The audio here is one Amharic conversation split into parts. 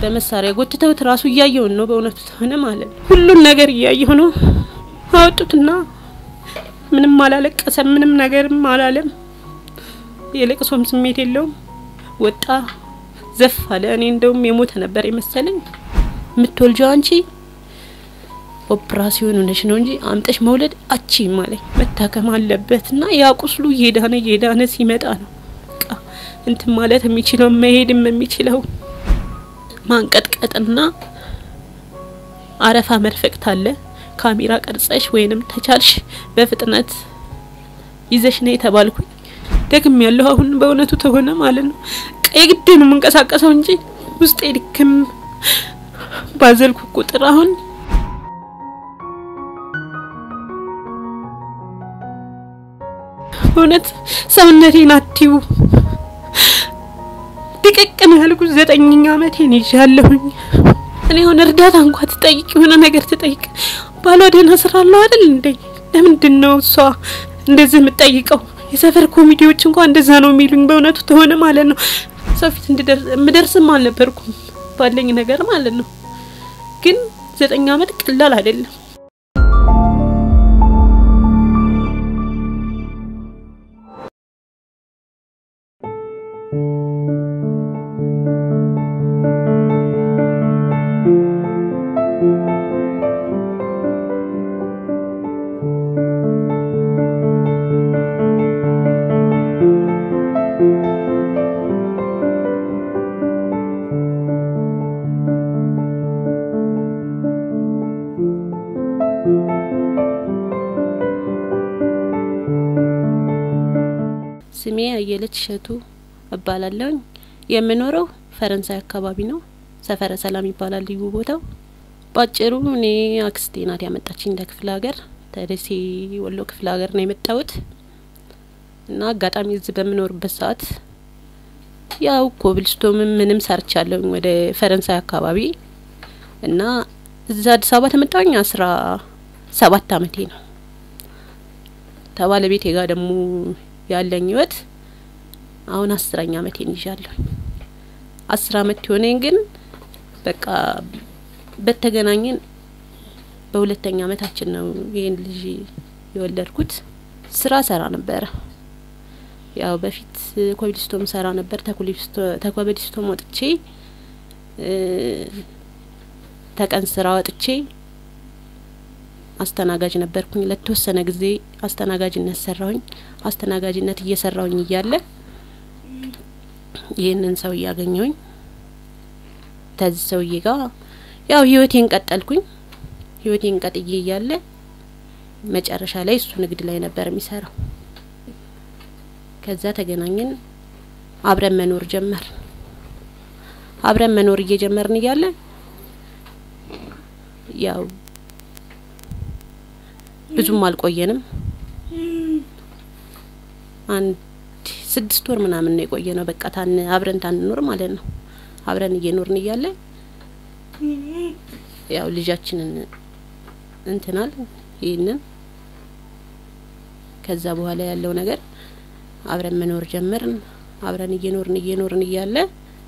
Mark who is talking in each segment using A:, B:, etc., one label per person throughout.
A: በመሳሪያ ጎትተውት ራሱ እያየውን ነው። በእውነቱ ተሆነ ማለት ነው። ሁሉን ነገር እያየሁ ነው። አወጡትና ምንም አላለቀሰም፣ ምንም ነገርም አላለም። የለቅሶም ስሜት የለውም። ወጣ ዘፍ አለ። እኔ እንደውም የሞተ ነበር የመሰለኝ። የምትወልጀው አንቺ ኦፕራሲዮን ሆነሽ ነው እንጂ አምጠሽ መውለድ አቺም አለኝ። መታከም አለበት እና ያ ቁስሉ እየዳነ እየዳነ ሲመጣ ነው በቃ እንትን ማለት የሚችለው መሄድም የሚችለው ማንቀጥቀጥና አረፋ መርፈቅት አለ። ካሜራ ቀርጸሽ ወይንም ተቻልሽ በፍጥነት ይዘሽ ነው የተባልኩኝ። ደግም ያለሁ አሁን በእውነቱ ተሆነ ማለት ነው የግድ ነው የምንቀሳቀሰው እንጂ ውስጤ ድክም ባዘልኩ ቁጥር አሁን እውነት ሰውነቴን አትዩ ድቅቅ ነው ያልኩት። ዘጠኝኛ አመቴን ይዣለሁኝ። እኔ አሁን እርዳታ እንኳ ትጠይቅ የሆነ ነገር ትጠይቅ ባሏ ደህና ስራ አለው አይደል እንዴ? ለምንድን ነው እሷ እንደዚህ የምትጠይቀው? የሰፈር ኮሚቴዎች እንኳን እንደዛ ነው የሚሉኝ። በእውነቱ ተሆነ ማለት ነው ሰው ፊት እንድደርስም አልነበርኩም ባለኝ ነገር ማለት ነው። ግን ዘጠኝ አመት ቀላል አይደለም። ስሜ አየለች እሸቱ እባላለሁኝ። የምኖረው ፈረንሳይ አካባቢ ነው። ሰፈረ ሰላም ይባላል ልዩ ቦታው። ባጭሩ እኔ አክስቴ ናት ያመጣችኝ እንደ ክፍለ ሀገር ተደሴ ወሎ ክፍለ ሀገር ነው የመጣሁት እና አጋጣሚ እዚህ በምኖርበት ሰዓት ያው ኮብልስቶምም ምንም ሰርቻለሁኝ ወደ ፈረንሳይ አካባቢ እና እዛ አዲስ አበባ ተመጣሁኝ አስራ ሰባት አመቴ ነው። ከባለቤቴ ጋር ደግሞ ያለኝ ህይወት አሁን አስረኛ አመቴን ይዣለሁ። አስር አመት የሆነኝ ግን በቃ በተገናኘን በሁለተኛ አመታችን ነው ይህን ልጅ የወለድኩት። ስራ ሰራ ነበረ። ያው በፊት ኮብልስቶም ሰራ ነበር። ተኮብልስቶም ወጥቼ ተቀን ስራ ወጥቼ አስተናጋጅ ነበርኩኝ። ለተወሰነ ጊዜ አስተናጋጅነት ሰራሁኝ። አስተናጋጅነት እየሰራሁኝ እያለ ይህንን ሰው እያገኘሁኝ ተዚህ ሰውዬ ጋር ያው ህይወቴን ቀጠልኩኝ። ህይወቴን ቀጥዬ እያለ መጨረሻ ላይ እሱ ንግድ ላይ ነበር የሚሰራው። ከዛ ተገናኘን፣ አብረን መኖር ጀመር። አብረን መኖር እየጀመርን እያለ ያው ብዙም አልቆየንም። አንድ ስድስት ወር ምናምን ነው የቆየ ነው። በቃ ታን አብረን ታንኖር ማለት ነው። አብረን እየኖርን እያለ ያው ልጃችንን እንትናል ይህንን ከዛ በኋላ ያለው ነገር አብረን መኖር ጀመርን። አብረን እየኖርን እየኖርን እያለ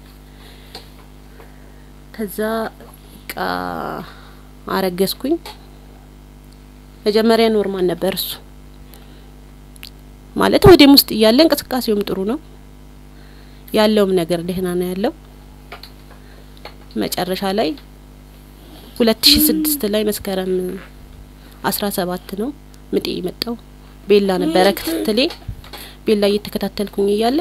A: ከዛ ቃ አረገዝኩኝ። መጀመሪያ ኖርማል ነበር እሱ ማለት ወደም ውስጥ እያለ እንቅስቃሴውም ጥሩ ነው ያለውም ነገር ደህና ነው ያለው። መጨረሻ ላይ ሁለት ሺ ስድስት ላይ መስከረም አስራ ሰባት ነው ምጤ የመጣው። ቤላ ነበረ ክትትሌ። ቤላ እየተከታተልኩኝ እያለ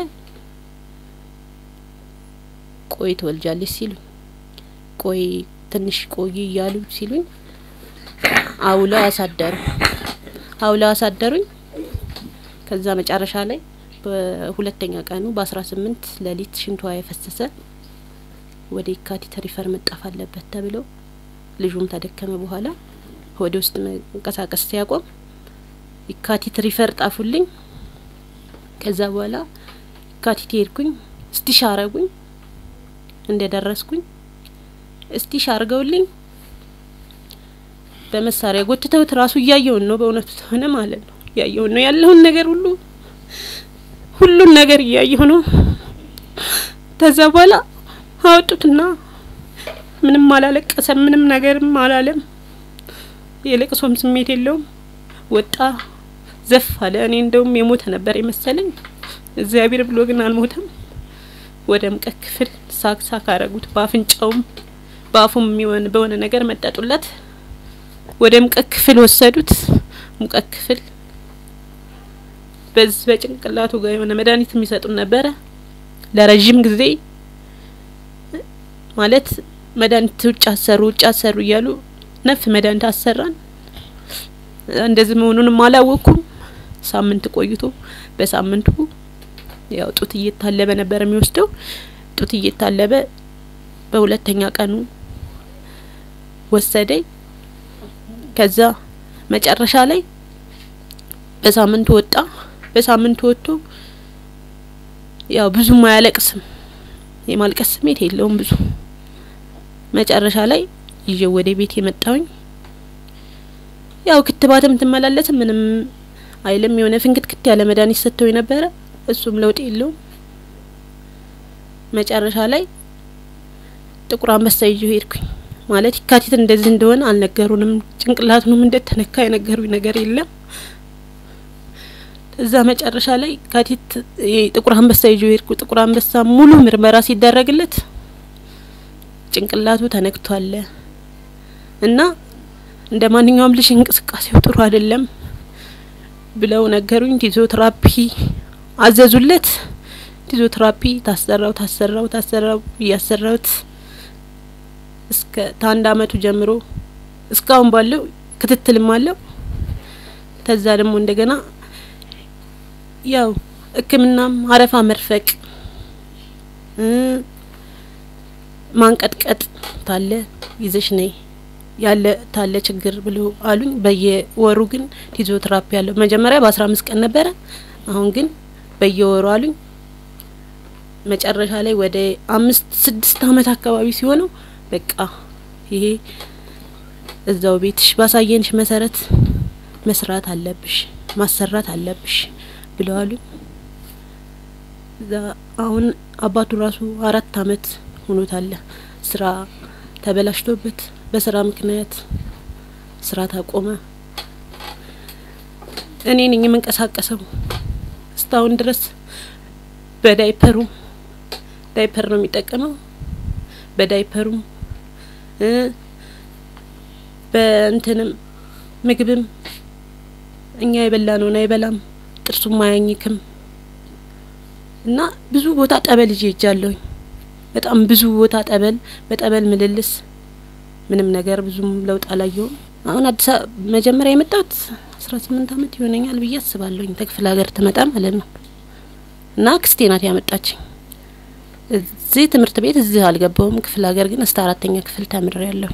A: ቆይ ትወልጃለች ሲሉኝ፣ ቆይ ትንሽ ቆይ እያሉ ሲሉኝ አውለው አሳደሩ አውለው አሳደሩኝ። ከዛ መጨረሻ ላይ በሁለተኛ ቀኑ በአስራ ስምንት ሌሊት ሽንቷ የፈሰሰ ወደ የካቲት ሪፈር መጣፍ አለበት ተብሎ ልጁም ተደከመ። በኋላ ወደ ውስጥ መንቀሳቀስ ሲያቆም የካቲት ሪፈር ጣፉልኝ። ከዛ በኋላ የካቲት ሄድኩኝ። እስቲሽ አረጉኝ። እንደ ደረስኩኝ እስቲሽ አርገውልኝ በመሳሪያ ጎትተውት ራሱ እያየውን ነው። በእውነቱ ተሆነ ማለት ነው እያየውን ነው ያለውን ነገር ሁሉ ሁሉን ነገር እያየሁ ነው። ከዛ በኋላ አወጡትና ምንም አላለቀሰም፣ ምንም ነገርም አላለም። የለቅሶም ስሜት የለውም። ወጣ ዘፍ አለ። እኔ እንደውም የሞተ ነበር የመሰለኝ። እግዚአብሔር ብሎ ግን አልሞተም። ወደ ሙቀት ክፍል ሳክ ሳክ አረጉት። በአፍንጫውም በአፉም የሚሆን በሆነ ነገር መጠጡለት። ወደ ሙቀት ክፍል ወሰዱት። ሙቀት ክፍል በዚህ በጭንቅላቱ ጋር የሆነ መድኃኒት የሚሰጡን ነበረ ለረዥም ጊዜ ማለት መድኃኒት ውጭ አሰሩ ውጭ አሰሩ እያሉ ነፍ መድኃኒት አሰራን። እንደዚህ መሆኑንም አላወቅኩም። ሳምንት ቆይቶ በሳምንቱ ያው ጡት እየታለበ ነበር የሚወስደው። ጡት እየታለበ በሁለተኛ ቀኑ ወሰደኝ። ከዛ መጨረሻ ላይ በሳምንቱ ወጣ። በሳምንቱ ወጥቶ ያው ብዙም አያለቅስም፣ የማልቀስ ስሜት የለውም ብዙ። መጨረሻ ላይ ይዤው ወደ ቤት የመጣውኝ ያው ክትባትም ትመላለስም ምንም አይልም። የሆነ ፍንክትክት ያለ መድኃኒት ሰጥተው የነበረ እሱም ለውጥ የለውም። መጨረሻ ላይ ጥቁር አንበሳ ይዤው ሄድኩኝ። ማለት የካቲት እንደዚህ እንደሆነ አልነገሩንም። ጭንቅላቱንም እንደተነካ የነገሩኝ ነገር የለም። እዛ መጨረሻ ላይ የካቲት ጥቁር አንበሳ ይዤው ሄድኩ። ጥቁር አንበሳ ሙሉ ምርመራ ሲደረግለት ጭንቅላቱ ተነክቷል እና እንደ ማንኛውም ልጅ እንቅስቃሴው ጥሩ አይደለም ብለው ነገሩኝ። ፊዚዮቴራፒ አዘዙለት። ፊዚዮቴራፒ ታሰራው ታሰራው ታሰራው እያሰራውት እስከ ከአንድ አመቱ ጀምሮ እስካሁን ባለው ክትትልም አለው። ከዛ ደግሞ እንደገና ያው ሕክምናም አረፋ መርፈቅ ማንቀጥቀጥ ታለ ይዘሽ ነይ ያለ ታለ ችግር ብሎ አሉኝ። በየወሩ ግን ፊዚዮቴራፒ ያለው መጀመሪያ በአስራ አምስት ቀን ነበረ። አሁን ግን በየወሩ አሉኝ። መጨረሻ ላይ ወደ አምስት ስድስት አመት አካባቢ ሲሆነው በቃ ይሄ እዛው ቤትሽ ባሳየንሽ መሰረት መስራት አለብሽ ማሰራት አለብሽ ብለው አሉኝ። እዛ አሁን አባቱ ራሱ አራት አመት ሆኖታል ስራ ተበላሽቶበት በስራ ምክንያት ስራ ታቆመ። እኔ ነኝ የምንቀሳቀሰው እስካሁን ድረስ በዳይፐሩ ዳይፐር ነው የሚጠቀመው። በዳይፐሩም በእንትንም ምግብም እኛ የበላነውን አይበላም፣ ጥርሱም አያኝክም እና ብዙ ቦታ ጠበል ይዤ ሄጃለሁኝ። በጣም ብዙ ቦታ ጠበል በጠበል ምልልስ ምንም ነገር ብዙም ለውጥ አላየውም። አሁን አዲስ አበባ መጀመሪያ የመጣሁት አስራ ስምንት አመት ይሆነኛል ብዬ አስባለሁኝ። ተክፍለ ሀገር ትመጣ ማለት ነው እና አክስቴ ናት ያመጣችኝ። እዚህ ትምህርት ቤት እዚህ አልገባውም። ክፍለ ሀገር ግን እስከ አራተኛ ክፍል ተምሬ ያለሁ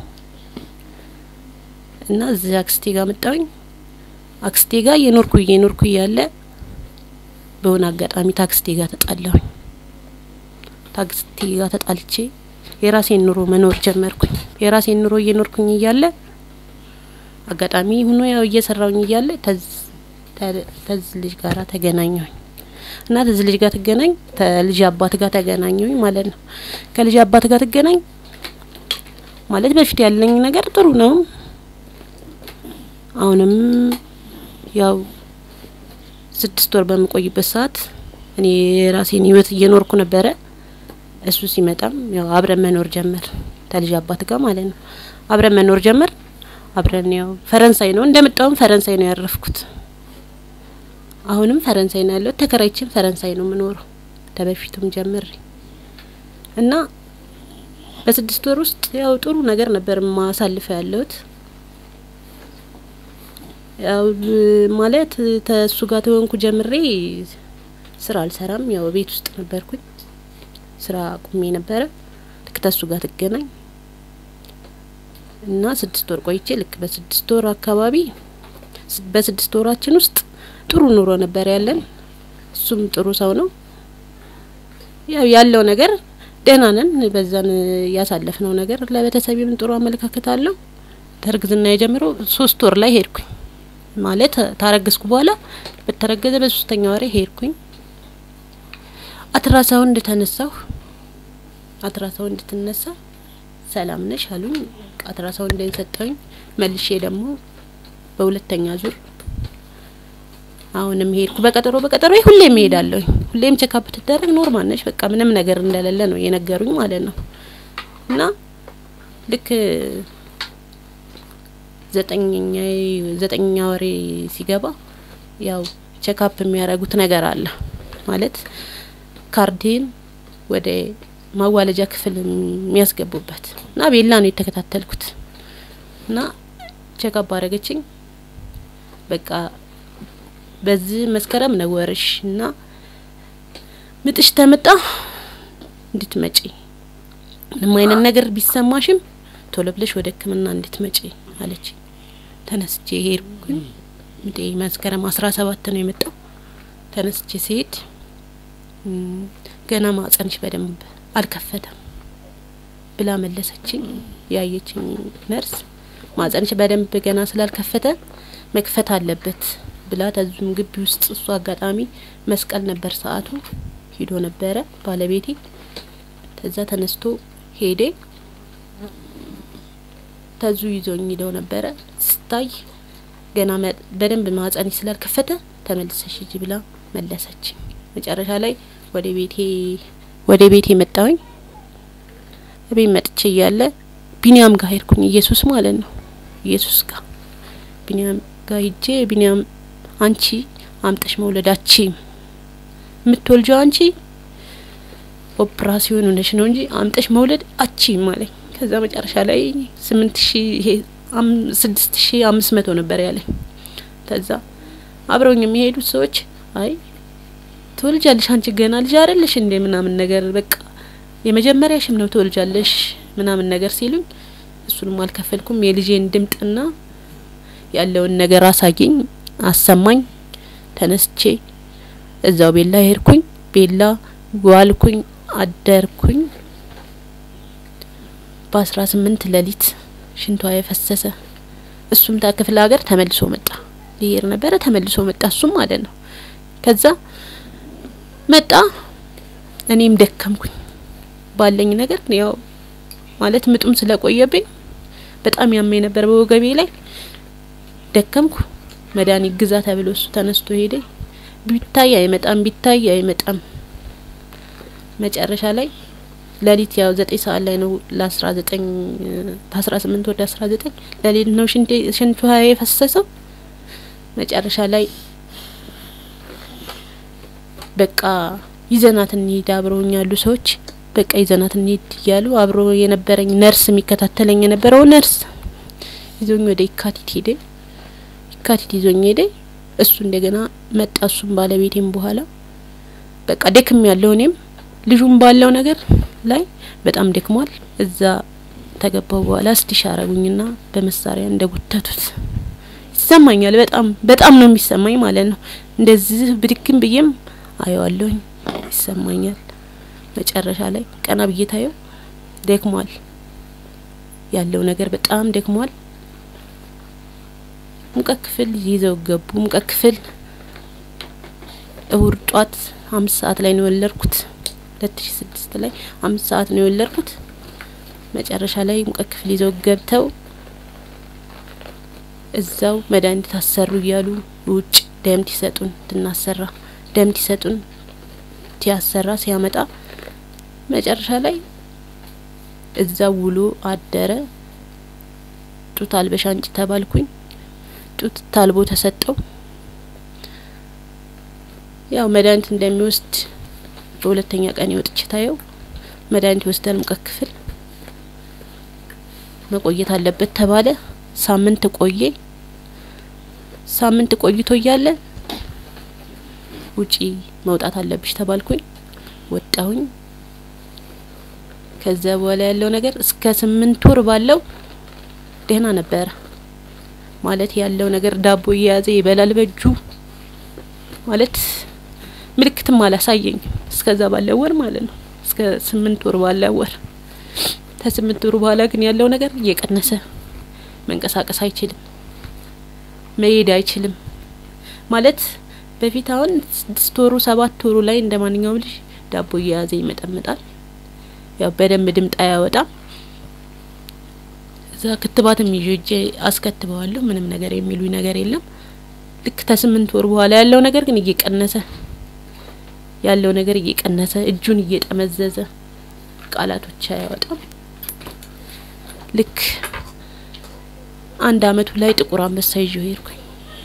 A: እና እዚህ አክስቴ ጋር መጣሁኝ። አክስቴ ጋር የኖርኩ እየኖርኩ እያለ በሆነ አጋጣሚ ታክስቴ ጋር ተጣላሁኝ። ታክስቴ ጋር ተጣልቼ የራሴን ኑሮ መኖር ጀመርኩኝ። የራሴን ኑሮ እየኖርኩኝ እያለ አጋጣሚ ሆኖ ያው እየሰራውኝ እያለ ተዝ ልጅ ጋራ ተገናኘሁኝ እና ተዝ ልጅ ጋር ትገናኝ ከልጅ አባት ጋር ተገናኘሁኝ ማለት ነው። ከልጅ አባት ጋር ትገናኝ ማለት በፊት ያለኝ ነገር ጥሩ ነው። አሁንም ያው ስድስት ወር በምቆይበት ሰዓት እኔ የራሴን ህይወት እየኖርኩ ነበረ። እሱ ሲመጣም ያው አብረን መኖር ጀመር ከልጅ አባት ጋር ማለት ነው። አብረን መኖር ጀመር። አብረን ያው ፈረንሳይ ነው እንደመጣውም ፈረንሳይ ነው ያረፍኩት። አሁንም ፈረንሳይ ነው ያለሁት። ተከራይችን ፈረንሳይ ነው የምኖረው ተበፊቱም ጀምሬ እና በስድስት ወር ውስጥ ያው ጥሩ ነገር ነበር ማሳልፈው ያለሁት። ያው ማለት ተሱ ጋር ተወንኩ ጀምሬ ስራ አልሰራም። ያው ቤት ውስጥ ነበርኩኝ። ስራ ቁሜ ነበረ። ልክ ተሱ ጋር ትገናኝ እና ስድስት ወር ቆይቼ ልክ በስድስት ወር አካባቢ በስድስት ወራችን ውስጥ ጥሩ ኑሮ ነበር ያለን። እሱም ጥሩ ሰው ነው። ያው ያለው ነገር ደህና ነን። በዛን ያሳለፍነው ነገር ለቤተሰቤም ጥሩ አመለካከት አለው። ተርግዝና የጀምሮ ሶስት ወር ላይ ሄድኩኝ ማለት ታረገዝኩ በኋላ በተረገዘ በሶስተኛ ወሬ ሄድኩኝ። አትራሳውንድ ተነሳሁ። አትራሳውንድ ትነሳ ሰላም ነሽ አሉኝ። አልትራሳውንድ ሰጠውኝ። መልሼ ደግሞ በሁለተኛ ዙር አሁንም ሄድኩ። በቀጠሮ በቀጠሮ ሁሌም እሄዳለሁኝ። ሁሌም ቼክአፕ ትደረግ ኖርማል ነሽ፣ በቃ ምንም ነገር እንደሌለ ነው የነገሩኝ ማለት ነው። እና ልክ ዘጠኝኛ ዘጠኛ ወሬ ሲገባ ያው ቼክአፕ የሚያደርጉት ነገር አለ ማለት ካርዴን ወደ ማዋለጃ ክፍል የሚያስገቡበት እና ቤላ ነው የተከታተልኩት እና ቼክአፕ አደረገችኝ። በቃ በዚህ መስከረም ነው ወርሽ እና ምጥሽ ተመጣ እንድትመጪ ምንም አይነት ነገር ቢሰማሽም ቶሎ ብለሽ ወደ ሕክምና እንድትመጪ አለች። ተነስቼ ሄድኩኝ። ምጤ መስከረም አስራ ሰባት ነው የመጣው። ተነስቼ ሲሄድ ገና ማጸንሽ በደንብ አልከፈተም ብላ መለሰችኝ። ያየችኝ ነርስ ማጸንሽ በደንብ ገና ስላልከፈተ መክፈት አለበት ብላ ተዙም ግቢ ውስጥ እሱ አጋጣሚ መስቀል ነበር ሰዓቱ ሂዶ ነበረ ባለቤቴ። ከዛ ተነስቶ ሄዴ ተዙ ይዞኝ ሂደው ነበረ ስታይ ገና በደንብ ማጸንሽ ስላልከፈተ ተመልሰሽ ሂጂ ብላ መለሰችኝ። መጨረሻ ላይ ወደ ቤቴ ወደ ቤቴ መጣሁኝ። ቤት መጥቼ እያለ ቢኒያም ጋር ሄድኩኝ። ኢየሱስ ማለት ነው ኢየሱስ ጋር ቢኒያም ጋር ሂጄ ቢኒያም አንቺ አምጠሽ መውለዳቺ የምትወልጀው አንቺ ኦፕራሲዮን ሆነሽ ነው እንጂ አምጠሽ መውለድ አቺ ማለኝ። ከዛ መጨረሻ ላይ ስምንት ሺ ይሄ ስድስት ሺ አምስት መቶ ነበር ያለኝ። ከዛ አብረውኝ የሚሄዱት ሰዎች አይ ትወልጃለሽ አንቺ ገና ልጅ አይደለሽ እንዴ ምናምን ነገር በቃ የመጀመሪያሽም ነው ትወልጃለሽ ምናምን ነገር ሲሉኝ እሱንም አልከፈልኩም። የልጄን ድምጥና ያለውን ነገር አሳየኝ፣ አሰማኝ። ተነስቼ እዛው ቤላ ሄድኩኝ። ቤላ ዋልኩኝ፣ አደርኩኝ። በአስራ ስምንት ሌሊት ሽንቷ የፈሰሰ እሱም ከክፍለ ሀገር ተመልሶ መጣ። ሊሄድ ነበረ ተመልሶ መጣ። እሱም ማለት ነው። ከዛ መጣ። እኔም ደከምኩኝ ባለኝ ነገር ያው ማለት ምጡም ስለቆየብኝ በጣም ያመኝ ነበር በወገቤ ላይ ደከምኩ። መድኃኒት ግዛ ተብሎ እሱ ተነስቶ ሄደ። ቢታይ አይመጣም፣ ቢታይ አይመጣም። መጨረሻ ላይ ሌሊት ያው ዘጠኝ ሰዓት ላይ ነው ለአስራ ዘጠኝ ከአስራ ስምንት ወደ አስራ ዘጠኝ ሌሊት ነው ሽንቷ የፈሰሰው። መጨረሻ ላይ በቃ ይዘናት እንሂድ አብረውኝ ያሉ ሰዎች በቃ ይዘናት እንሂድ እያሉ አብሮ የነበረኝ ነርስ የሚከታተለኝ የነበረው ነርስ ይዞኝ ወደ የካቲት ሄደ። የካቲት ይዞኝ ሄደ። እሱ እንደገና መጣ። እሱም ባለቤቴም በኋላ በቃ ደክም ያለው እኔም ልጁም ባለው ነገር ላይ በጣም ደክሟል። እዛ ተገባው በኋላ ስቲሽ አረጉኝና በመሳሪያ እንደጎተቱት ይሰማኛል። በጣም በጣም ነው የሚሰማኝ ማለት ነው። እንደዚህ ብድግም ብዬም አየዋለሁኝ ይሰማኛል። መጨረሻ ላይ ቀና ብዬ ታየው ደክሟል። ያለው ነገር በጣም ደክሟል። ሙቀት ክፍል ይዘው ገቡ። ሙቀት ክፍል እሁድ ጧት አምስት ሰዓት ላይ ነው የወለድኩት። ሁለት ሺ ስድስት ላይ አምስት ሰዓት ነው የወለድኩት። መጨረሻ ላይ ሙቀት ክፍል ይዘው ገብተው እዛው መድኃኒት ታሰሩ እያሉ ውጭ ደም ትሰጡን ትናሰራ ደም ትሰጡን ሲያሰራ ሲያመጣ መጨረሻ ላይ እዛው ውሎ አደረ። ጡት አልበሽ አንጭ ተባልኩኝ። ጡት ታልቦ ተሰጠው። ያው መድኃኒት እንደሚወስድ በሁለተኛ ቀን ይወጥች ታየው መድኃኒት ይወስዳል። ሙቀት ክፍል መቆየት አለበት ተባለ። ሳምንት ቆየ። ሳምንት ቆይቶ እያለ ውጪ መውጣት አለብሽ ተባልኩኝ። ወጣሁኝ። ከዛ በኋላ ያለው ነገር እስከ ስምንት ወር ባለው ደህና ነበረ። ማለት ያለው ነገር ዳቦ እየያዘ ይበላል በእጁ ማለት ምልክትም አላሳየኝ እስከዛ ባለው ወር ማለት ነው። እስከ ስምንት ወር ባለው ወር ከስምንት ወር በኋላ ግን ያለው ነገር እየቀነሰ መንቀሳቀስ አይችልም፣ መሄድ አይችልም። ማለት በፊት አሁን ስድስት ወሩ ሰባት ወሩ ላይ እንደ ማንኛውም ልጅ ዳቦ እየያዘ ይመጠምጣል። ያው በደንብ ድምጥ አያወጣም። እዛ ክትባትም ይዤ እጄ አስከትበዋለሁ። ምንም ነገር የሚሉኝ ነገር የለም። ልክ ከስምንት ወር በኋላ ያለው ነገር ግን እየቀነሰ ያለው ነገር እየቀነሰ እጁን እየጠመዘዘ ቃላቶች አያወጣም። ልክ አንድ አመቱ ላይ ጥቁር አንበሳ ይዤው ሄድኩኝ።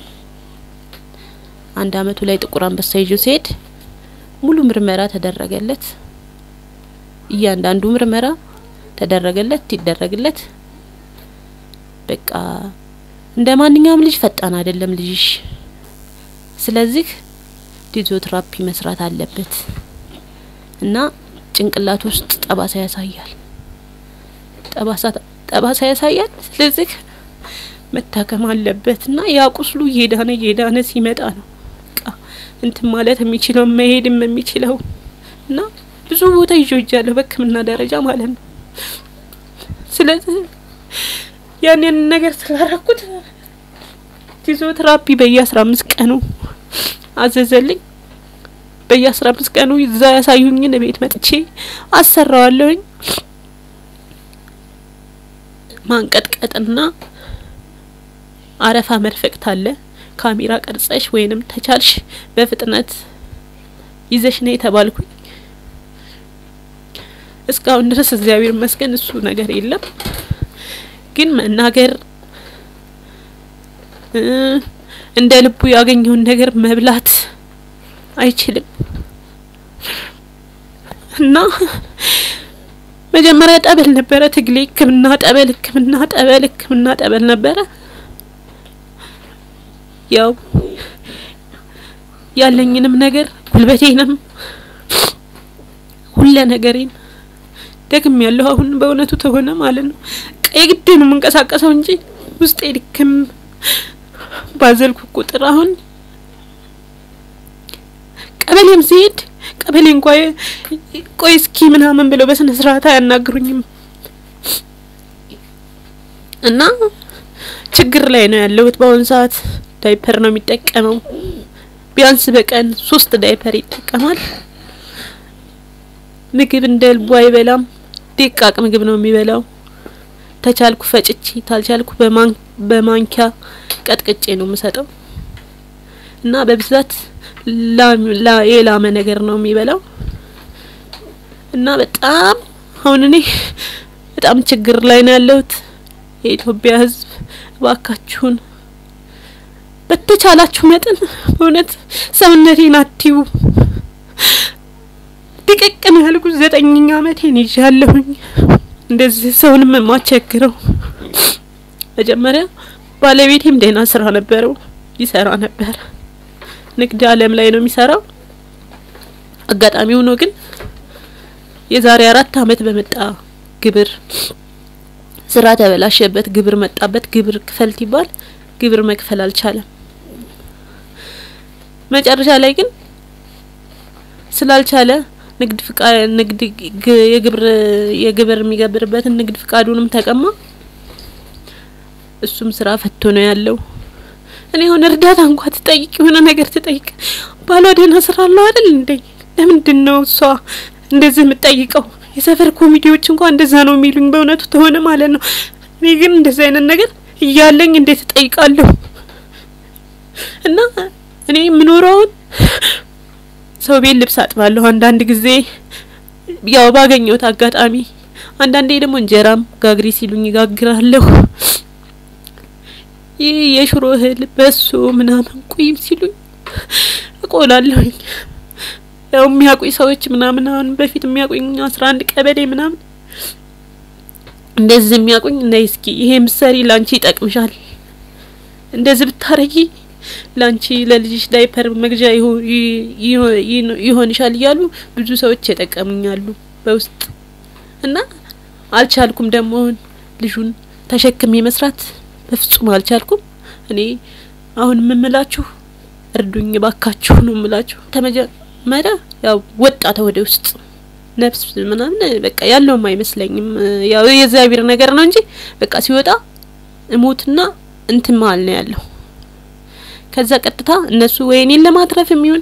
A: አንድ አመቱ ላይ ጥቁር አንበሳ ይዤው ሲሄድ ሙሉ ምርመራ ተደረገለት። እያንዳንዱ ምርመራ ተደረገለት ይደረግለት። በቃ እንደ ማንኛውም ልጅ ፈጣን አይደለም ልጅሽ። ስለዚህ ፊዚዮቴራፒ መስራት አለበት እና ጭንቅላት ውስጥ ጠባሳ ያሳያል። ጠባሳ ጠባሳ ያሳያል። ስለዚህ መታከም አለበት እና ያ ቁስሉ እየዳነ እየዳነ ሲመጣ ነው በቃ እንትን ማለት የሚችለው መሄድም የሚችለው እና ብዙ ቦታ ይጆጃለሁ በሕክምና ደረጃ ማለት ነው። ስለዚህ ያንን ነገር ስላረኩት ፊዚዮቴራፒ በየአስራ አምስት ቀኑ አዘዘልኝ። በየአስራ አምስት ቀኑ እዛ ያሳዩኝን ቤት መጥቼ አሰራዋለሁኝ። ማንቀጥቀጥና አረፋ መድፈቅት አለ። ካሜራ ቀርጸሽ ወይንም ተቻልሽ በፍጥነት ይዘሽ ነው የተባልኩኝ። እስካሁን ድረስ እግዚአብሔር ይመስገን እሱ ነገር የለም። ግን መናገር እንደ ልቡ ያገኘውን ነገር መብላት አይችልም እና መጀመሪያ ጠበል ነበረ ትግሌ። ሕክምና ጠበል፣ ሕክምና ጠበል፣ ሕክምና ጠበል ነበረ። ያው ያለኝንም ነገር ጉልበቴንም ሁለ ነገሬን ደግም ያለው አሁን በእውነቱ ተሆነ ማለት ነው። የግድ ነው የምንቀሳቀሰው እንጂ ውስጤ ድክም ባዘልኩ ቁጥር አሁን ቀበሌም ሲሄድ ቀበሌ እንኳ ቆይ እስኪ ምናምን ብለው በስነ ስርዓት አያናግሩኝም እና ችግር ላይ ነው ያለሁት በአሁኑ ሰዓት። ዳይፐር ነው የሚጠቀመው። ቢያንስ በቀን ሶስት ዳይፐር ይጠቀማል። ምግብ እንደ ልቡ አይበላም። ደቃቅ ምግብ ነው የሚበላው። ተቻልኩ ፈጭቼ ታልቻልኩ በማንኪያ ቀጥቅጬ ነው የምሰጠው እና በብዛት የላመ ነገር ነው የሚበላው እና በጣም አሁን እኔ በጣም ችግር ላይ ነው ያለሁት። የኢትዮጵያ ሕዝብ እባካችሁን በተቻላችሁ መጠን በእውነት ሰውነቴን አትዩ። ድቅቅ ነው ያልኩት። ዘጠኝኛ አመቴን ይዣለሁኝ። እንደዚህ ሰውንም የማስቸግረው መጀመሪያ ባለቤቴም ደህና ስራ ነበረው፣ ይሰራ ነበር። ንግድ አለም ላይ ነው የሚሰራው። አጋጣሚ ሆኖ ግን የዛሬ አራት አመት በመጣ ግብር ስራ ተበላሸበት፣ ግብር መጣበት። ግብር ክፈል ሲባል ግብር መክፈል አልቻለም። መጨረሻ ላይ ግን ስላልቻለ ንግድ ፍቃድ ንግድ የግብር የግብር የሚገብርበትን ንግድ ፍቃዱንም ተቀማ። እሱም ስራ ፈቶ ነው ያለው። እኔ አሁን እርዳታ እንኳ ትጠይቅ የሆነ ነገር ትጠይቅ ባሏ ደህና ስራ አለው አይደል እንዴ? ለምንድን ነው እሷ እንደዚህ የምትጠይቀው? የሰፈር ኮሚቴዎች እንኳ እንደዛ ነው የሚሉኝ በእውነቱ ተሆነ ማለት ነው። እኔ ግን እንደዚህ አይነት ነገር እያለኝ እንዴት እጠይቃለሁ? እና እኔ የምኖረውን ሰው ቤት ልብስ አጥባለሁ። አንዳንድ ጊዜ ያው ባገኘሁት አጋጣሚ፣ አንዳንዴ ደግሞ እንጀራም ጋግሪ ሲሉኝ ጋግራለሁ። ይህ የሽሮ እህል በሶ ምናምን ቁይም ሲሉኝ እቆላለሁኝ። ያው የሚያውቁኝ ሰዎች ምናምን አሁን በፊት የሚያውቁኝ አስራ አንድ ቀበሌ ምናምን እንደዚህ የሚያውቁኝ ነይ እስኪ ይሄ ምሰሪ ላንቺ ይጠቅምሻል፣ እንደዚህ ብታረጊ ላንቺ ለልጅሽ ዳይፐር መግዣ ይሆንሻል እያሉ ብዙ ሰዎች የጠቀሙኛሉ በውስጥ እና አልቻልኩም። ደግሞ ልጁን ተሸክሜ መስራት በፍጹም አልቻልኩም። እኔ አሁን የምምላችሁ እርዱኝ ባካችሁ ነው የምላችሁ። ተመጀመሪያ ያው ወጣተ ወደ ውስጥ ነፍስ ምናምን በቃ ያለውም አይመስለኝም። ያው የእግዚአብሔር ነገር ነው እንጂ በቃ ሲወጣ እሞትና እንትን መሀል ነው ያለው። ከዛ ቀጥታ እነሱ ወይ እኔን ለማትረፍ የሚሆን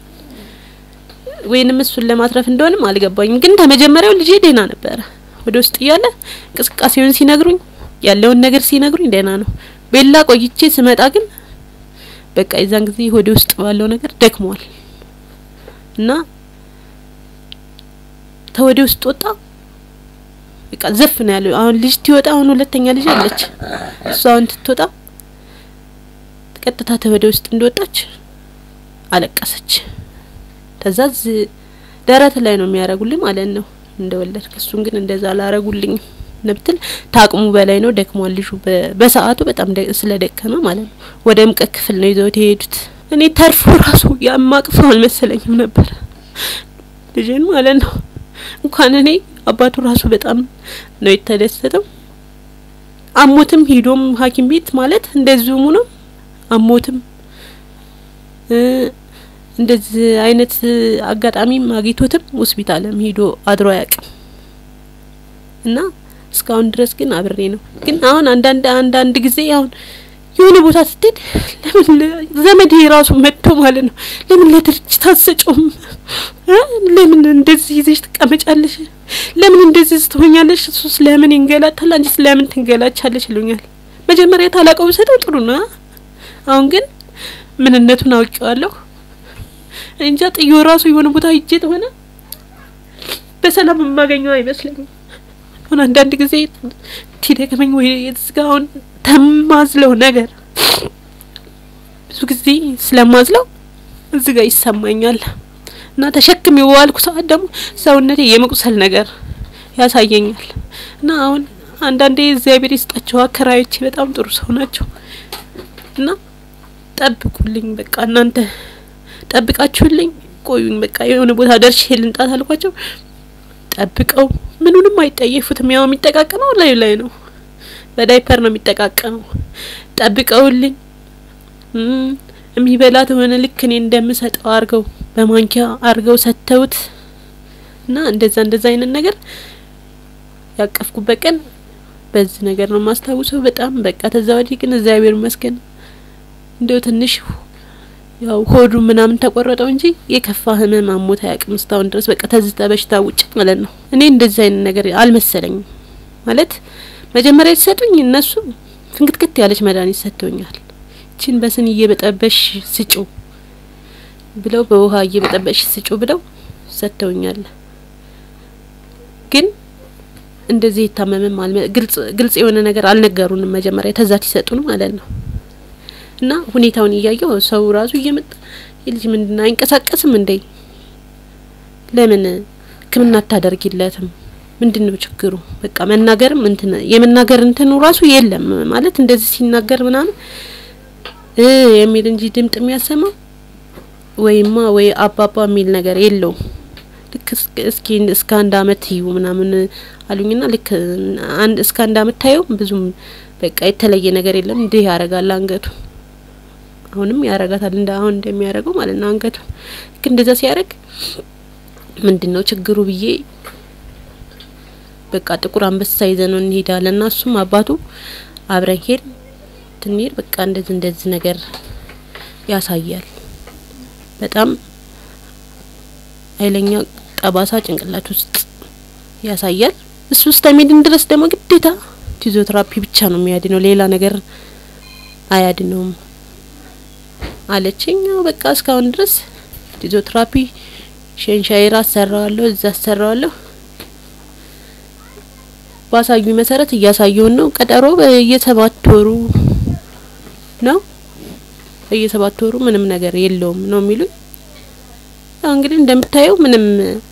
A: ወይንም እሱን ለማትረፍ እንደሆንም አልገባኝም። ግን ከመጀመሪያው ልጄ ደህና ነበረ። ወደ ውስጥ እያለ እንቅስቃሴውን ሲነግሩኝ ያለውን ነገር ሲነግሩኝ ደህና ነው። ቤላ ቆይቼ ስመጣ ግን በቃ የዛን ጊዜ ሆዴ ውስጥ ባለው ነገር ደክሟል እና ተወዴ ውስጥ ወጣ። በቃ ዘፍ ነው ያለው። አሁን ልጅ ትወጣ። አሁን ሁለተኛ ልጅ አለች። እሷ አሁን ትትወጣ ቀጥታ ተወዴ ውስጥ እንደወጣች አለቀሰች። ተዛዝ ደረት ላይ ነው የሚያረጉልኝ ማለት ነው እንደወለድክ። እሱን ግን እንደዛ አላረጉልኝም ነብትል ታቅሙ በላይ ነው። ደክሟል ልጁ በሰዓቱ በጣም ስለደከመ ማለት ነው። ወደ ሙቀት ክፍል ነው ይዘውት የሄዱት። እኔ ተርፎ ራሱ ያማቅፈው አልመሰለኝም ነበር ልጅን ማለት ነው። እንኳን እኔ አባቱ ራሱ በጣም ነው የተደሰተው። አሞትም ሂዶም ሐኪም ቤት ማለት እንደዚሁ ነው አሞትም እንደዚህ አይነት አጋጣሚም አግኝቶትም ሆስፒታልም ሂዶ አድሮ አያውቅም እና እስካሁን ድረስ ግን አብሬ ነው። ግን አሁን አንዳንድ አንዳንድ ጊዜ አሁን የሆነ ቦታ ስትሄድ ለምን ዘመድ ራሱ መጥቶ ማለት ነው ለምን ለድርጅት አትሰጪውም? ለምን እንደዚህ ይዘሽ ትቀመጫለሽ? ለምን እንደዚህ ስትሆኛለሽ? እሱስ ለምን ይንገላታል? አንቺስ ለምን ትንገላቻለሽ? ይሉኛል። መጀመሪያ ታላቀው ብሰጠው ጥሩ ነው። አሁን ግን ምንነቱን አውቄዋለሁ። እንጃ ጥዮ ራሱ የሆነ ቦታ ሂጄ ተሆነ በሰላም የማገኘው አይመስለኝም። አሁን አንዳንድ ጊዜ ትደከመኝ ወይ እዚጋውን ተማዝለው ነገር ብዙ ጊዜ ስለማዝለው እዚህ ጋር ይሰማኛል እና ተሸክም የዋልኩ ሰዓት ደግሞ ሰውነቴ የመቁሰል ነገር ያሳየኛል እና አሁን አንዳንዴ እግዚአብሔር ይስጣቸው አከራዮቼ በጣም ጥሩ ሰው ናቸው እና ጠብቁልኝ፣ በቃ እናንተ ጠብቃችሁልኝ ቆዩኝ፣ በቃ የሆነ ቦታ ደርሼ ልንጣት አልኳቸው። ጠብቀው ምኑንም አይጠየፉትም። ያው የሚጠቃቀመው ላይ ላይ ነው፣ በዳይፐር ነው የሚጠቃቀመው። ጠብቀውልኝ የሚበላት የሆነ ልክ እኔ እንደምሰጠው አርገው በማንኪያ አርገው ሰጥተውት እና እንደዛ እንደዛ አይነት ነገር ያቀፍኩበት ቀን በዚህ ነገር ነው የማስታውሰው። በጣም በቃ ተዛ ወዲህ ግን እግዚአብሔር ይመስገን እንደው ትንሽ ያው ሆዱ ምናምን ተቆረጠው እንጂ የከፋ ህመም አሞት አያውቅም እስካሁን ድረስ በቃ ተዝተ በሽታ ውጭ ማለት ነው። እኔ እንደዚህ አይነት ነገር አልመሰለኝም ማለት መጀመሪያ ሲሰጡኝ እነሱ ፍንክትክት ያለች መድኃኒት ሰጥተውኛል። ይችን በስን እየበጠበሽ ስጩ ብለው በውሃ እየበጠበሽ ስጩ ብለው ሰጥተውኛል። ግን እንደዚህ የታመመም ግልጽ ግልጽ የሆነ ነገር አልነገሩንም። መጀመሪያ ተዛት ይሰጡን ማለት ነው። እና ሁኔታውን እያየው ሰው ራሱ እየመጣ የልጅ ምንድን አይንቀሳቀስም እንዴ? ለምን ሕክምና አታደርጊለትም? ምንድን ነው ችግሩ? በቃ መናገርም እንትን የመናገር እንትኑ ራሱ የለም ማለት እንደዚህ ሲናገር ምናምን እ የሚል እንጂ ድምጥ የሚያሰማው ወይማ ወይ አባባ የሚል ነገር የለውም። ልክ እስኪ እስከ አንድ አመት ይዩ ምናምን አሉኝና ልክ አንድ እስከ አንድ አመት ታየው ብዙም በቃ የተለየ ነገር የለም። እንዲህ ያረጋል አንገቱ አሁንም ያረጋታል እንደ አሁን እንደሚያደርገው ማለት ነው። አንገቱ ልክ እንደዛ ሲያደርግ ምንድን ነው ችግሩ ብዬ በቃ ጥቁር አንበሳ ይዘነው እንሄዳለን እና እሱም አባቱ አብረን ሄድ ትንሄድ በቃ እንደዚህ እንደዚህ ነገር ያሳያል። በጣም ኃይለኛ ጠባሳ ጭንቅላት ውስጥ ያሳያል። እሱ ውስጥ ሚድን ድረስ ደግሞ ግዴታ ፊዚዮቴራፒ ብቻ ነው የሚያድነው፣ ሌላ ነገር አያድነውም አለችኝ። ያው በቃ እስካሁን ድረስ ፊዚዮቴራፒ ሸንሻይራ አሰራዋለሁ፣ እዛ አሰራዋለሁ። ባሳዩኝ መሰረት እያሳየውን ነው። ቀጠሮ በየሰባት ወሩ ነው። በየሰባት ወሩ ምንም ነገር የለውም ነው የሚሉኝ። ያው እንግዲህ እንደምታየው ምንም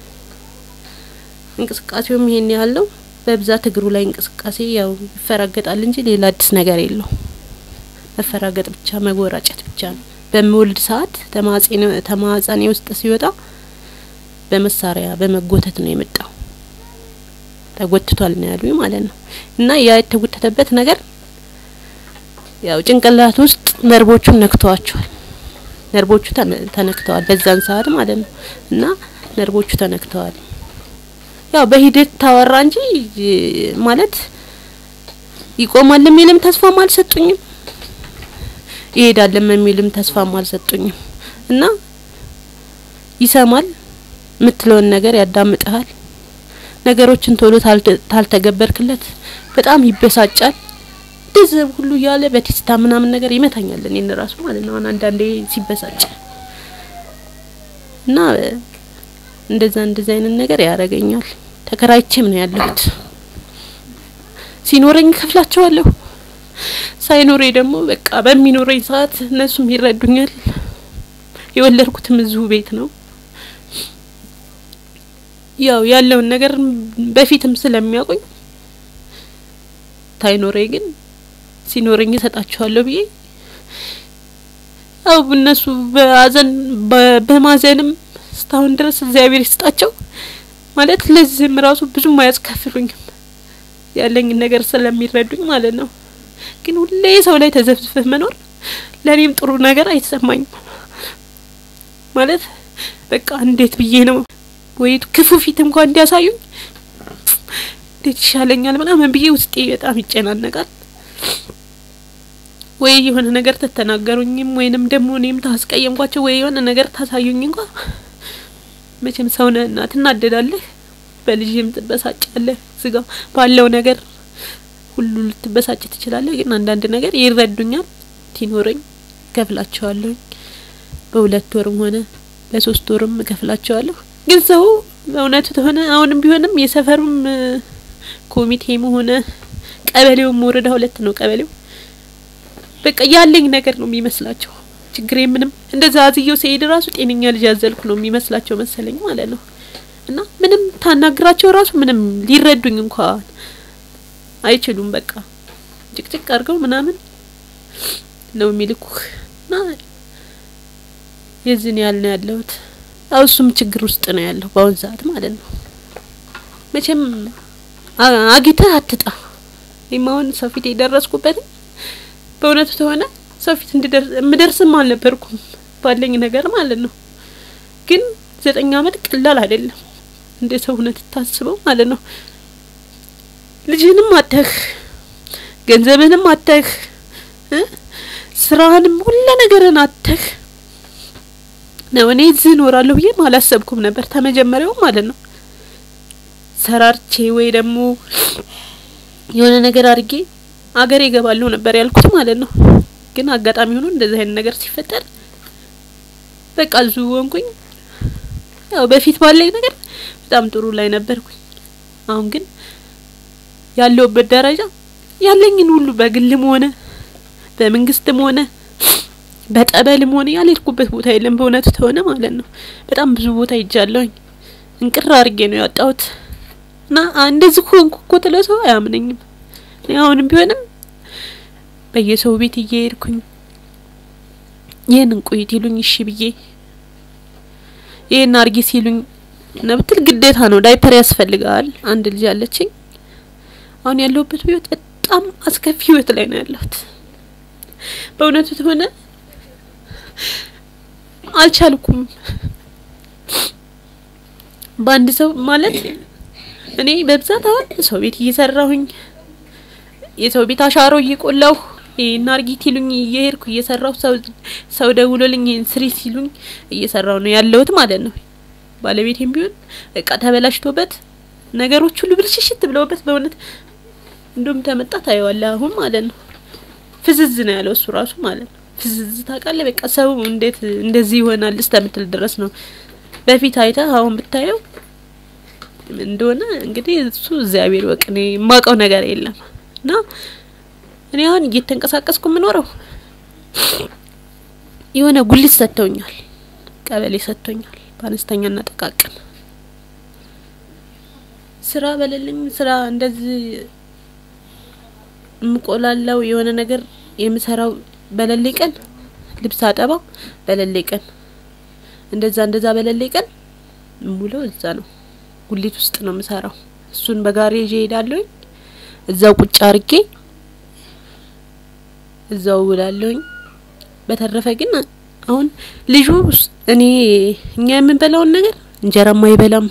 A: እንቅስቃሴውም ይሄን ያለው በብዛት እግሩ ላይ እንቅስቃሴ ያው ይፈራገጣል እንጂ ሌላ አዲስ ነገር የለው። መፈራገጥ ብቻ መጎራጨት ብቻ ነው። በምወልድ ሰዓት ተማጸኔ ውስጥ ሲወጣ በመሳሪያ በመጎተት ነው የመጣው። ተጎትቷል ነው ያሉኝ ማለት ነው። እና ያ የተጎተተበት ነገር ያው ጭንቅላት ውስጥ ነርቦቹን ነክተዋቸዋል። ነርቦቹ ተነክተዋል በዛን ሰዓት ማለት ነው። እና ነርቦቹ ተነክተዋል። ያው በሂደት ታወራ እንጂ ማለት ይቆማል የሚልም ተስፋም አልሰጡኝም፣ ይሄዳልም የሚልም ተስፋም አልሰጡኝም። እና ይሰማል፣ የምትለውን ነገር ያዳምጥሃል። ነገሮችን ቶሎ ታልተገበርክለት በጣም ይበሳጫል። እንደዚህ ሁሉ እያለ በቴስታ ምናምን ነገር ይመታኛል እኔን ራሱ ማለት ነው። አሁን አንዳንዴ ሲበሳጭ እና እንደዛ እንደዛ አይነት ነገር ያደርገኛል። ተከራይቼም ነው ያለሁት። ሲኖረኝ ከፍላቸዋለሁ፣ ሳይኖረኝ ደግሞ በቃ በሚኖረኝ ሰዓት እነሱም ይረዱኛል። የወለድኩትም እዚሁ ቤት ነው። ያው ያለውን ነገር በፊትም ስለሚያውቁኝ ታይኖረኝ ግን ሲኖረኝ እሰጣቸዋለሁ ብዬ ያው እነሱ በአዘን በማዘንም እስካሁን ድረስ እግዚአብሔር ይስጣቸው ማለት ለዚህም ራሱ ብዙም አያስከፍሉኝም ያለኝን ነገር ስለሚረዱኝ ማለት ነው። ግን ሁሌ ሰው ላይ ተዘፍዝፈህ መኖር ለእኔም ጥሩ ነገር አይሰማኝም። ማለት በቃ እንዴት ብዬ ነው ወይ ክፉ ፊት እንኳን እንዲያሳዩኝ እንዴት ይሻለኛል ምናምን ብዬ ውስጤ በጣም ይጨናነቃል። ወይ የሆነ ነገር ተተናገሩኝም ወይንም ደግሞ እኔም ታስቀየምኳቸው ወይ የሆነ ነገር ታሳዩኝ እንኳ መቼም ሰው ነህና ትናደዳለህ፣ በልጅህም ትበሳጫለህ። ስጋ ባለው ነገር ሁሉ ልትበሳጭ ትችላለህ። ግን አንዳንድ ነገር ይረዱኛል። ሲኖረኝ እከፍላቸዋለሁ። በሁለት ወርም ሆነ በሶስት ወርም እከፍላቸዋለሁ። ግን ሰው በእውነቱ ተሆነ አሁንም ቢሆንም የሰፈሩም ኮሚቴም ሆነ ቀበሌውም ወረዳ ሁለት ነው ቀበሌው በቃ ያለኝ ነገር ነው የሚመስላቸው። ችግሬ ምንም እንደዛ አዝየው ሲሄድ ራሱ ጤነኛ ልጅ ያዘልኩ ነው የሚመስላቸው መሰለኝ ማለት ነው። እና ምንም ታናግራቸው ራሱ ምንም ሊረዱኝ እንኳን አይችሉም። በቃ ጭቅጭቅ አድርገው ምናምን ነው የሚልኩህ እና የዚህን ያህል ነው ያለሁት። ያው እሱም ችግር ውስጥ ነው ያለው በአሁን ሰዓት ማለት ነው። መቼም አግኝተህ አትጣ። እኔም አሁን ሰው ፊት የደረስኩበትም በእውነቱ ተሆነ ሰው ፊት እንድደርስ የምደርስም አልነበርኩም ባለኝ ነገር ማለት ነው። ግን ዘጠኝ አመት ቀላል አይደለም እንደ ሰው እውነት ታስበው ማለት ነው። ልጅህንም አተህ ገንዘብህንም አተህ ስራህንም ሁሉ ነገርን አተህ ነው። እኔ እዚህ እኖራለሁ ብዬም አላሰብኩም ነበር ተመጀመሪያው ማለት ነው። ሰራርቼ ወይ ደግሞ የሆነ ነገር አድርጌ አገሬ እገባለሁ ነበር ያልኩት ማለት ነው። ግን አጋጣሚ ሆኖ እንደዚህ አይነት ነገር ሲፈጠር በቃ እዚሁ ሆንኩኝ። ያው በፊት ባለኝ ነገር በጣም ጥሩ ላይ ነበርኩኝ። አሁን ግን ያለውበት ደረጃ ያለኝን ሁሉ በግልም ሆነ በመንግስትም ሆነ በጠበልም ሆነ ያልሄድኩበት ቦታ የለም። በእውነቱ ተሆነ ማለት ነው በጣም ብዙ ቦታ ሄጃለሁኝ። እንቅር አድርጌ ነው ያወጣሁት እና እንደዚህ ሆንኩ እኮ ትለው ሰው አያምነኝም። አሁንም ቢሆንም በየሰው ቤት እየሄድኩኝ ይህንን ቆይት ይሉኝ እሺ ብዬ ይህን አርጊ ሲሉኝ ነብትል ግዴታ ነው። ዳይፐር ያስፈልጋል። አንድ ልጅ አለችኝ። አሁን ያለሁበት ህይወት በጣም አስከፊ ህይወት ላይ ነው ያለሁት። በእውነቱ ተሆነ አልቻልኩም። በአንድ ሰው ማለት እኔ በብዛት አሁን ሰው ቤት እየሰራሁኝ የሰው ቤት አሻሮ እየቆላሁ ይሄን አርጊት ይሉኝ እየሄድኩ እየሰራሁ ሰው ሰው ደውሎልኝ ይሄን ስሪ ሲሉኝ እየሰራሁ ነው ያለሁት ማለት ነው። ባለቤቴም ቢሆን በቃ ተበላሽቶበት ነገሮች ሁሉ ብልሽሽት ብለውበት በእውነት እንደውም ተመጣ ታየዋለህ አሁን ማለት ነው። ፍዝዝ ነው ያለው እሱ ራሱ ማለት ነው። ፍዝዝ ታውቃለህ። በቃ ሰው እንዴት እንደዚህ ይሆናል እስከምትል ድረስ ነው። በፊት አይተህ አሁን ብታየው እንደሆነ እንግዲህ እሱ እግዚአብሔር ወቅ እኔ የማውቀው ነገር የለም እና እኔ አሁን እየተንቀሳቀስኩ የምኖረው የሆነ ጉሊት ሰጥተውኛል፣ ቀበሌ ሰጥቶኛል፣ በአነስተኛና ጠቃቅን ስራ በሌለኝ ስራ እንደዚህ የምቆላለው የሆነ ነገር የምሰራው በሌሌ ቀን ልብስ አጠባ በሌሌ ቀን እንደዛ እንደዛ በሌሌ ቀን ሙሉ እዛ ነው ጉሊት ውስጥ ነው የምሰራው። እሱን በጋሪ ይዤ እሄዳለሁኝ። እዛው ቁጭ አርጌ እዛው ውላለሁኝ። በተረፈ ግን አሁን ልጁ እኔ እኛ የምንበላውን ነገር እንጀራም አይበላም።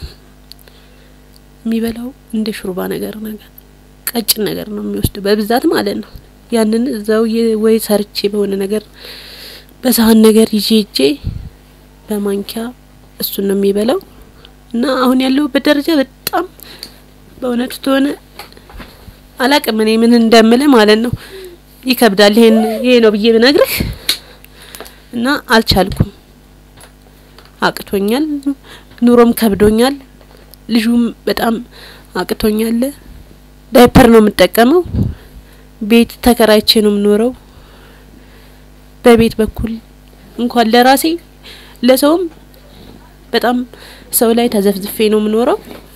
A: የሚበላው እንደ ሹርባ ነገር ነገር ቀጭን ነገር ነው የሚወስደው በብዛት ማለት ነው። ያንን እዛው ወይ ሰርቼ በሆነ ነገር በሳህን ነገር ይዤ እጄ በማንኪያ እሱን ነው የሚበላው እና አሁን ያለሁበት ደረጃ በጣም በእውነቱ ተሆነ አላቅም እኔ ምን እንደምልህ ማለት ነው። ይከብዳል። ይሄን ይሄ ነው ብዬ ብነግርህ እና አልቻልኩም። አቅቶኛል። ኑሮም ከብዶኛል። ልጁም በጣም አቅቶኛል። ዳይፐር ነው የምጠቀመው። ቤት ተከራይቼ ነው የምኖረው። በቤት በኩል እንኳን ለራሴ ለሰውም በጣም ሰው ላይ ተዘፍዝፌ ነው የምኖረው።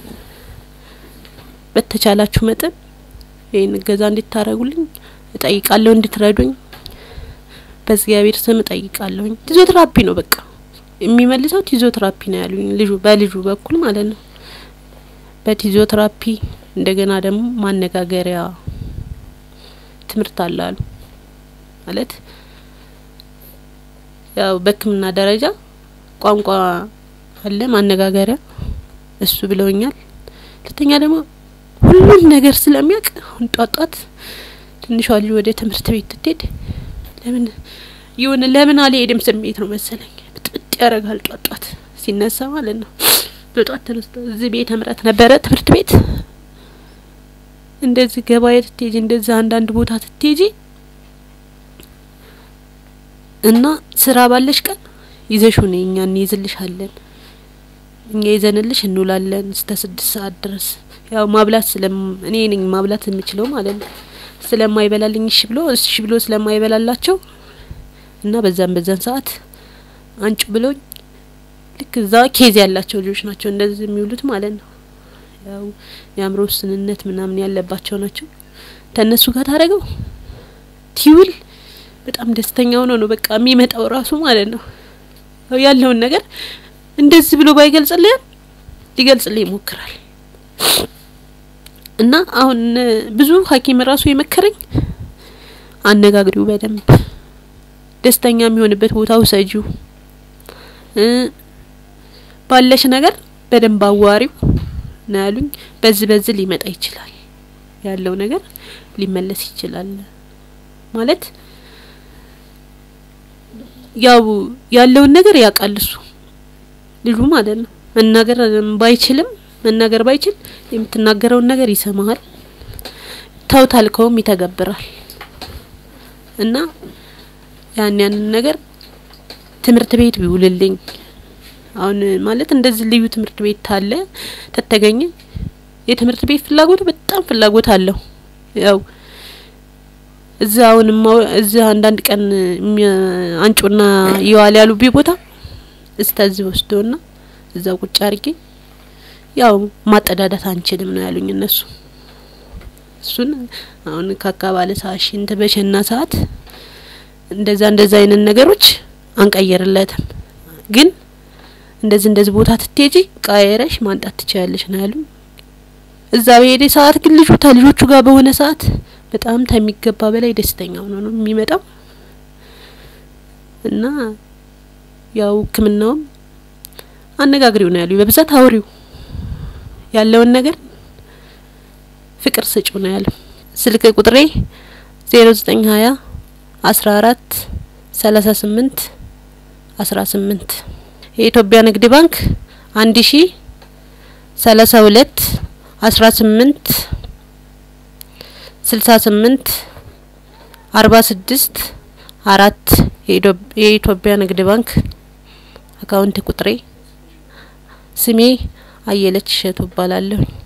A: በተቻላችሁ መጠን ይህን እገዛ እንድታረጉልኝ እጠይቃለሁ፣ እንድትረዱኝ በእግዚአብሔር ስም እጠይቃለሁኝ። ፊዚዮቴራፒ ነው በቃ የሚመልሰው ፊዚዮቴራፒ ነው ያሉኝ፣ ልጁ በልጁ በኩል ማለት ነው። በፊዚዮቴራፒ እንደገና ደግሞ ማነጋገሪያ ትምህርት አለ አሉ ማለት ያው በሕክምና ደረጃ ቋንቋ አለ ማነጋገሪያ እሱ ብለውኛል። ሁለተኛ ደግሞ ሁሉን ነገር ስለሚያውቅ አሁን ጧት ጧት ትንሿ ልጅ ወደ ትምህርት ቤት ትሄድ ለምን ይሁን ለምን አልሄድም ስሜት ነው መሰለኝ ብጥብጥ ያደርጋል። ጧት ጧት ሲነሳ ማለት ነው። በጧት ተነስቶ እዚህ ቤተ ምሕረት ነበረ ትምህርት ቤት እንደዚህ ገበያ ትቴጂ እንደዚህ አንዳንድ ቦታ ትቴጂ እና ስራ ባለሽ ቀን ይዘሽ ሁኔ እኛ እንይዝልሻለን እኛ ይዘንልሽ እንውላለን እስከ ስድስት ሰዓት ድረስ ያው ማብላት ስለም እኔ ነኝ ማብላት የምችለው ማለት ነው። ስለማይበላልኝ እሺ ብሎ እሺ ብሎ ስለማይበላላቸው እና በዛን በዛን ሰዓት አንጩ ብሎኝ ልክ እዛ ኬዝ ያላቸው ልጆች ናቸው እንደዚህ የሚውሉት ማለት ነው። ያው የአእምሮ ውስንነት ምናምን ያለባቸው ናቸው። ተነሱ ጋር ታደረገው ቲውል በጣም ደስተኛ ሆኖ ነው በቃ የሚመጣው ራሱ ማለት ነው። ያለውን ነገር እንደዚህ ብሎ ባይገልጽልህ ሊገልጽልህ ይሞክራል። እና አሁን ብዙ ሐኪም ራሱ የመከረኝ አነጋግሪው በደንብ ደስተኛ የሚሆንበት ቦታ ውሰጂው፣ ባለሽ ነገር በደንብ አዋሪው ነው ያሉኝ። በዚህ በዚህ ሊመጣ ይችላል ያለው ነገር ሊመለስ ይችላል ማለት ያው ያለውን ነገር ያውቃል እሱ ልጁ ማለት ነው። መናገር ባይችልም መናገር ባይችል የምትናገረውን ነገር ይሰማሃል። ተው ታልከውም ይተገብራል። እና ያን ያንን ነገር ትምህርት ቤት ቢውልልኝ አሁን ማለት እንደዚህ ልዩ ትምህርት ቤት ታለ ተተገኘ የትምህርት ቤት ፍላጎቱ በጣም ፍላጎት አለው። ያው እዛ አሁን እዛ አንዳንድ ቀን አንጩና ይዋል ያሉ ቢ ቦታ እስተዚህ ወስዶና እዛ ቁጭ አርጌ ያው ማጠዳዳት አንችልም ነው ያሉኝ እነሱ። እሱን አሁን ካካባለ ሰዓት ሽንት በሸና ሰዓት እንደዛ እንደዛ አይነት ነገሮች አንቀየርለትም፣ ግን እንደዚህ እንደዚህ ቦታ ትቴጂ ቃየረሽ ማንጣት ትችያለሽ ነው ያሉኝ። እዛ በሄደ ሰዓት ግን ልጁ ተልጆቹ ጋር በሆነ ሰዓት በጣም ከሚገባ በላይ ደስተኛ ሆኖ ነው የሚመጣው እና ያው ሕክምናውም አነጋግሪው ነው ያሉኝ። በብዛት አውሪው ያለውን ነገር ፍቅር ስጪው ነው ያለው። ስልክ ቁጥሬ ዜሮ ዘጠኝ ሀያ አስራ አራት ሰላሳ ስምንት አስራ ስምንት የኢትዮጵያ ንግድ ባንክ አንድ ሺ ሰላሳ ሁለት አስራ ስምንት ስልሳ ስምንት አርባ ስድስት አራት የኢትዮጵያ ንግድ ባንክ አካውንት ቁጥሬ። ስሜ አየለች እሸቱ እባላለሁ።